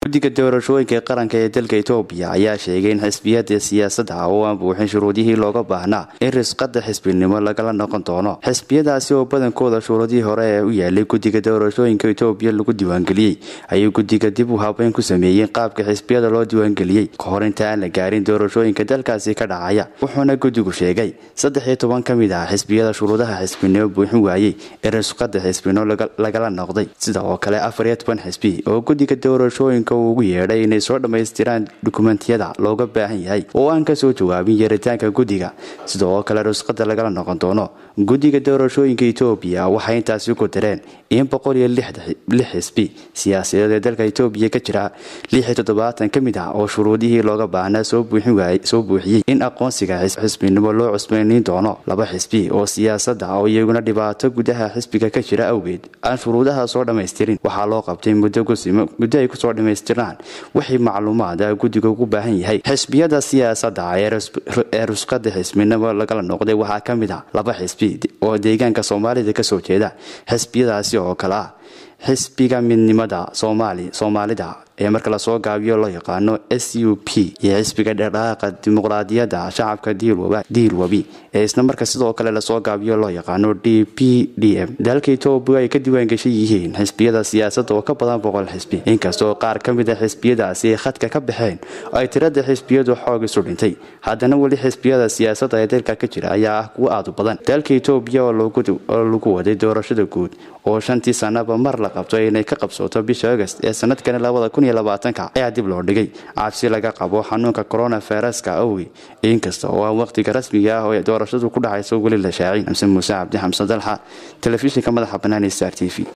guddiga doorashooyinka qaranka ee dalka etoobiya ayaa sheegay in xisbiyada siyaasadda oo aan buuxin shuruudihii looga baahnaa in risqada xisbinimo lagala noqon doono xisbiyadaasi oo badankooda shuruudihii hore ee u yaalay guddiga doorashooyinka etoobiya lagu diiwaangeliyey ayuu guddiga dib u habeyn ku sameeyeen qaabka xisbiyada loo diiwaangeliyey kahor inta aan la gaarin doorashooyinka dalkaasi ka dhacaya wuxuuna guddigu sheegay saddex iyo toban ka mid ah xisbiyada shuruudaha xisbinimo buuxin waayey in risqada xisbinimo lagala noqday sida oo kale afar iyo toban xisbi oo guddiga doorashooyinka uu ugu yeedhay inay soo dhammaystiraan dukumentiyada looga baahan yahay oo aan kasoo jawaabin yeeritaanka guddiga sida oo kale risqada lagala noqon doono guddiga doorashooyinka etoobiya waxay intaasi ku direen in boqol iyo lix xisbi siyaasadeed ee dalka etoobiya ka jira lix iyo toddobaatan ka mid ah oo shuruudihii looga baahnaa soo buuxiyey in aqoonsiga xisbinimo loo cusbaynayn doono laba xisbi oo siyaasadda oo iyaguna dhibaato gudaha xisbiga ka jira awgeed aan shuruudaha soo dhammaystirin waxaa loo qabtay muddo ay kusoo dhammaystiraan wixii macluumaada guddiga ugu baahan yahay xisbiyada siyaasadda ee rusqada xisbinimo lagala noqday waxaa ka mid ah laba xisbi oo deegaanka soomaalida kasoo jeeda xisbiyadaasi oo kale ah xisbiga midnimada soomaalida ee marka lasoo gaabiyo loo yaqaano s u p iyo xisbiga dhaqdhaqaaqa dimuqraadiyadda shacabka diilwabi ee isna marka sidoo kale lasoo gaabiyo loo yaqaano d p d m dalka etoobiya ay ka diiwaangeshan yihiin xisbiyada siyaasadda oo ka badan boqol xisbi inkastoo qaar ka mid a xisbiyadaasi ay khadka ka baxeen oo ay tirada xisbiyadu xoog isu dhintay haddana weli xisbiyada siyaasadda ee dalka ka jira ayaa ah kuwo aad u badan dalka etoobiya oo lagu waday doorashada guud oo shantii sanaba mar la qabto inay ka qabsooto bisha agast ee sanadkani labada kun iyo labaatanka ayaa dib loo dhigay cabsi laga qabo xanuunka coronaviruska awgi inkasta oo aan waqtiga rasmiga ah oo doorashadu ku dhacayso weli la shaacin xamse muuse cabdi xamse dalxa telefishinka madaxa bannaan ee star t v